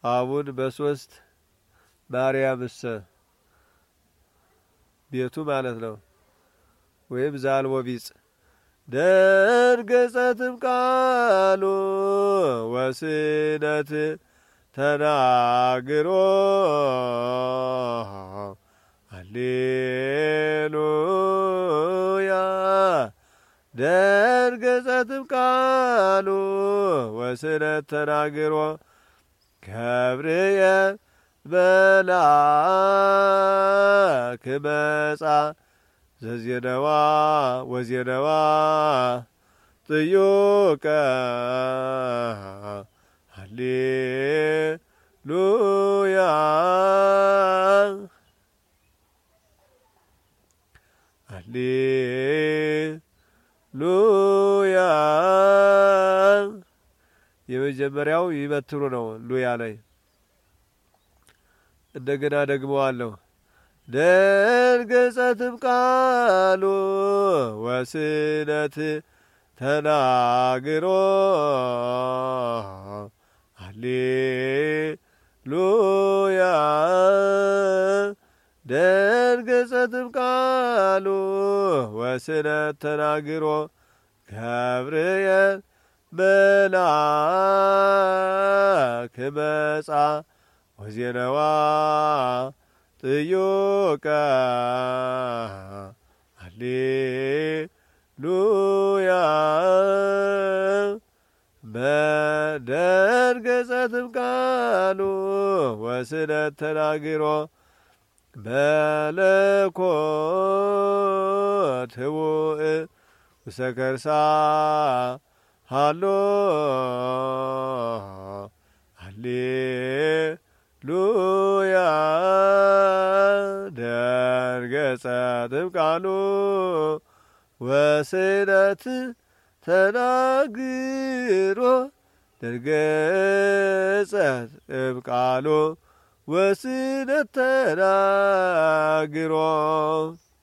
አቡን በሶስት ማርያምሰ ቤቱ ማለት ነው። ወይም ዛልቦ ቢጽ ደርገጸትም ቃሉ ወስነት ተናግሮ አሌሉያ ደርገጸትም ቃሉ ወስነት ተናግሮ ገብርየ መልአክ መጻ ዘዜነዋ ወዜነዋ ጥዩቀ ሃሌሉያ ሃሌሉያ የመጀመሪያው ይመትሩ ነው። ሉያ ላይ እንደገና ደግመዋለሁ። ደንገጸትም ቃሉ ወስነት ተናግሮ ሃሌሉያ ደንገጸትም ቃሉ ወስነት ተናግሮ ገብርኤል መልአክ መጻ ወዜነዋ ጥዩቀ ሃሌሉያ በደንገጸትም ቃሉ ወስነት ተናግሮ መለኮት ህቡእ ውሰከርሳ ሃሎ ሃሌሉያ ደንገጸትም ቃሉ ወስነት ተናግሮ ደንገጸትም ቃሉ ወስነት ተናግሮ